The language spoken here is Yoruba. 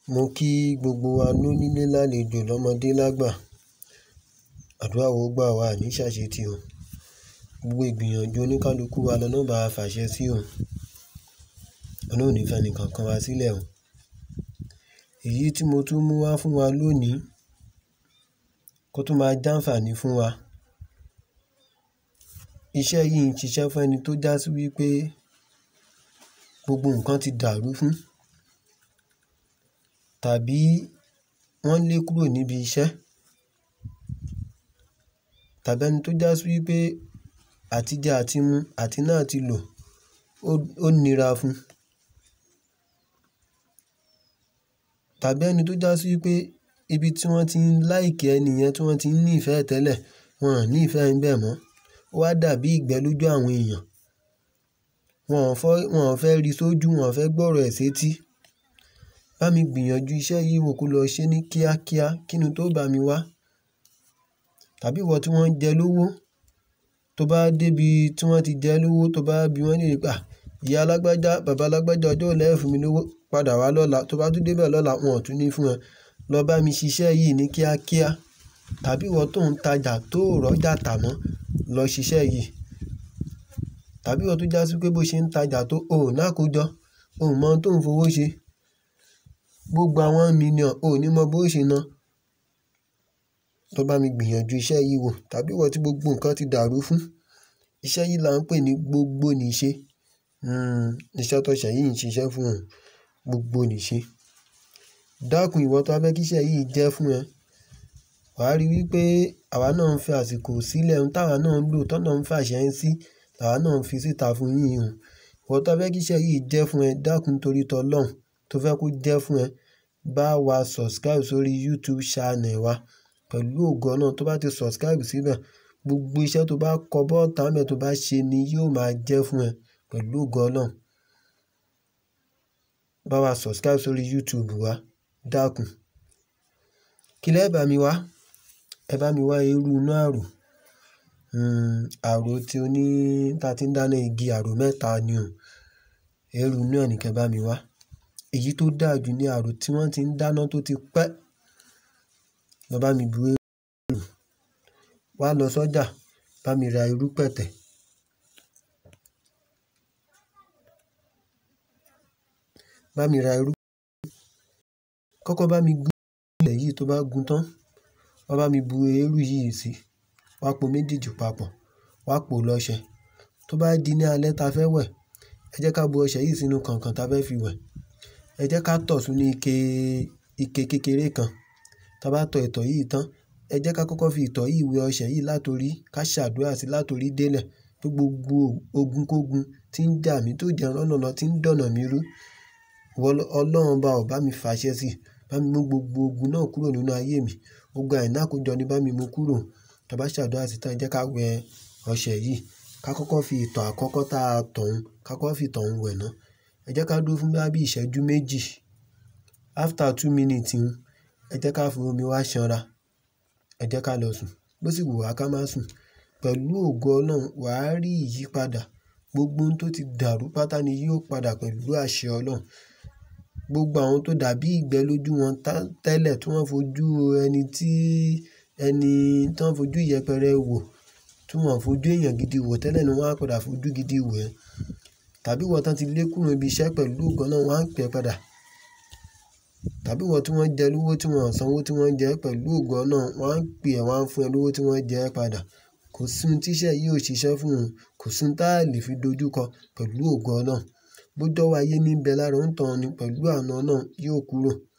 Mo kí gbogbo wa lónílé lálejò lọ́mọdé lágbà. Àdúrà ó gbà wá ní ṣàṣetì o. Gbogbo ìgbìyànjú oníkálukú wa lọ́nà bá fàṣẹ sí o. Ọlọ́run ò ní fẹ́ ẹnìkankan wa sílẹ̀ o. Èyí tí mo tún mú wá fún wa lónìí kó tún máa jàǹfàní fún wa. Iṣẹ́ yìí ń ṣiṣẹ́ fún ẹni tó jásí wípé gbogbo nǹkan ti dàrú fún, tàbí wọ́n lé kúrò níbi iṣẹ́, tàbí ẹni tó jásí wípé àtijẹ àti mu àti náà ti lò ó nira fún, tàbí ẹni tó jásí wípé ibi tí wọ́n ti ń like ẹni yẹn tí wọ́n ti ń ní ìfẹ́ tẹ́lẹ̀, wọ́n ò ní ìfẹ́ ẹ̀ bẹ̀ mọ́. Ó wá dàbí ìgbẹ́ lójú àwọn èèyàn. Wọn ò fẹ́ rí sójú, wọn ò fẹ́ gbọ́rọ̀ ẹ̀ sétí. Bá mi gbìyànjú iṣẹ́ yìí wò kó lọ ṣe ní kíákíá kí ni tó bá mi wá. Tàbí ìwọ tí wọ́n jẹ lówó, tó bá dé ibi tí wọ́n ti jẹ lówó, tó bá bí wọ́n léèrè pé, "Ìyá alágbájá, bàbá alágbájá ọjọ́ wo lẹ ó fún mi lówó padà wá lọ́la." Tó bá tún dé bẹ̀ lọ́la, wọn ò tún ní fún ẹ. Lọ bá mi ṣiṣẹ́ yìí ní kíákíá. Tàbí ìwọ tó ń tajà tó ò rọ́jà tà mọ́, lọ ṣiṣẹ́ yìí. Tàbí ìwọ tó jásí pé bó ṣe ń tajà tó ò náà kójọ, ò mọ̀ ohun tó ń fowó ṣe. Gbogbo àwọn mílíọ̀n ò ní mọ bó ṣe ná. Lọ bá mi gbìyànjú iṣẹ́ yìí wò. Tàbí ìwọ tí gbogbo nǹkan ti dàrú fún, iṣẹ́ yìí là ń pè ní gbogbo nìṣe. Hmm, iṣẹ́ tó ṣẹ̀ yìí ń ṣiṣẹ́ fún ẹ. Gbogbo nìṣe. Dákun ìwọ tó bá fẹ́ kí iṣẹ́ yìí jẹ́ fún ẹ, wà á rí wípé àwa náà ń fi àsìkò sílẹ̀, ohun táwa náà ń lò, tọ́ náà ń fàṣẹ ẹ́ sí, làwa náà ń fi síta fún yín o. Ìwọ tó fẹ́ kí iṣẹ́ yìí jẹ́ fún ẹ, dákun torí tọ́ lọ́hùn tó fẹ́ kó jẹ́ fún ẹ, bá wa subscribe sórí YouTube channel wa. Pẹ̀lú ògo Ọlọ́run tó bá ti subscribe síbẹ̀, gbogbo iṣẹ́ tó bá kọ bọ́ọ̀tà ńbẹ̀ tó bá ṣe ni yóò máa jẹ́ fún ẹ pẹ̀lú ògo Ọlọ́run. Bá wa subscribe sórí YouTube wa, dákun. Kí lẹ́ bá mi wá? Ẹ bá mi wá irú inú ààrò. Hmm, ààrò tí ó ní ta tí ń dáná igi ààrò mẹ́ta ni o. Irú inú ẹ̀ ní kí ẹ bá mi wá. Èyí tó dà jù ní ààrò tí wọ́n ti ń dáná tó ti pẹ́. Lọ bá mi bu eérú. Wá lọ sọ́jà, bá mi ra irú pẹ̀tẹ̀. Bá mi ra irú. Kọ́kọ́ bá mi gún ilẹ̀ yìí tó bá gun tán. Wá bá mi bu eérú yìí sí. Wá po méjèèjì papọ̀. Wá po lọ́ṣẹ. Tó bá di ní alẹ́ ta fẹ́ wẹ̀, ẹ jẹ́ ká bu ọṣẹ yìí sínú kànkàn ta fẹ́ fi wẹ̀. Ẹ jẹ́ ká tọ̀ sínú ike, ike kékeré kan. Tí a bá tọ ìtọ̀ yìí tán, ẹ jẹ́ ká kọ́kọ́ fi ìtọ̀ yìí wẹ ọṣẹ yìí látorí ká ṣàdúrà sí látorí délẹ̀. Pé gbogbo ogun kógun tí ń jà mí tó jẹ́ rọ́nà lọ tí ń dọ̀nà mi rú. Ọlọ́run ọba ò bá mi fàṣẹ sí. Bá mi mú gbogbo ogun náà kúrò nínú ayé mi. Ogun àìná kójọ ni bá mi mú kúrò. Tí a bá ṣàdúrà sí tán, ẹ jẹ́ ká wẹ ọṣẹ yìí. Ká kọ́kọ́ fi ìtọ̀ àkọ́kọ́ ta tọ̀ ún, ká kọ́kọ́ fi ìtọ̀ ún wẹ̀ náà. Ẹ jẹ́ ká dúró fún bí i ìṣẹ́jú méjì. After two minutes un, ẹ jẹ́ ká fi omi wá ṣanra. Ẹ jẹ́ ká lọ sùn. Bó sì wù wá ká má sùn. Pẹ̀lú ògo Ọlọ́run, wà á rí ìyípadà. Gbogbo ohun tó ti dàrú pátá ni yóò padà pẹ̀lú àṣẹ Ọlọ́run. Gbogbo àwọn tó dàbí ìgbẹ́ lójú wọn tẹ́lẹ̀ tí wọ́n fojú ẹni tí, ẹni tí wọ́n fojú yẹpẹrẹ wò, tí wọ́n fojú èèyàn gidi wò tẹ́lẹ̀ ni wọ́n á padà fojú gidi wò ẹ́. Tàbí ìwọ tí wọ́n ti lé kúrò ibi iṣẹ́ pẹ̀lú ògo Ọlọ́run, wọ́n á pè ẹ́ padà. Tàbí ìwọ tí wọ́n jẹ lówó tí wọ́n san owó tí wọ́n jẹ ẹ́ pẹ̀lú ògo Ọlọ́run, wọ́n á pè ẹ́, wọ́n á fún ẹ lówó tí wọ́n jẹ ẹ́ padà. Kò sí ohun tí iṣẹ́ yìí ò ṣiṣẹ́ fún ẹ. Kò sí ohun táa lè fi dojúkọ pẹ̀lú ògo Ọlọ́run. Bó jọ́wọ́ ayé ní ń bẹ lára òǹtọ̀ ni pẹ̀lú àánú Ọlọ́run yóò kúrò.